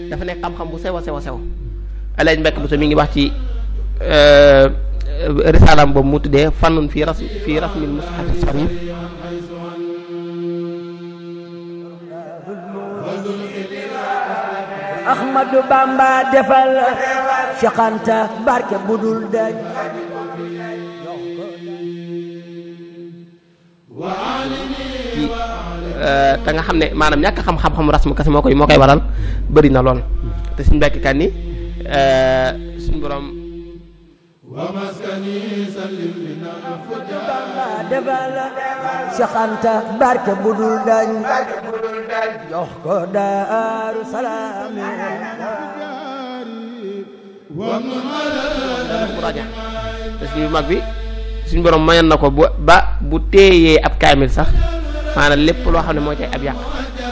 dafa nekk xam-xam bu sew a sew a sew alaaj mbekk bu so mi ngi wax ci risaalam boobu mu tuddee fannun fii ras fii rasmil mushaf sarif Ahmadu Bamba defal Cheikh Anta barke budul dañ ci te nga xam ne maanaam ñàkk xam xam-xamu rasmu kese moo koy moo koy waral bëri na lool te suñu mbekk kan ni suñu borom Bamba defal Cheikh Anta barke budul dañ jox ko Daaru Salaam bu raja te suñu mag bi suñu borom mayoon na ko bu ba bu téeyee ab kaamil sax maanaam lépp loo xam ne moo cay ab yàq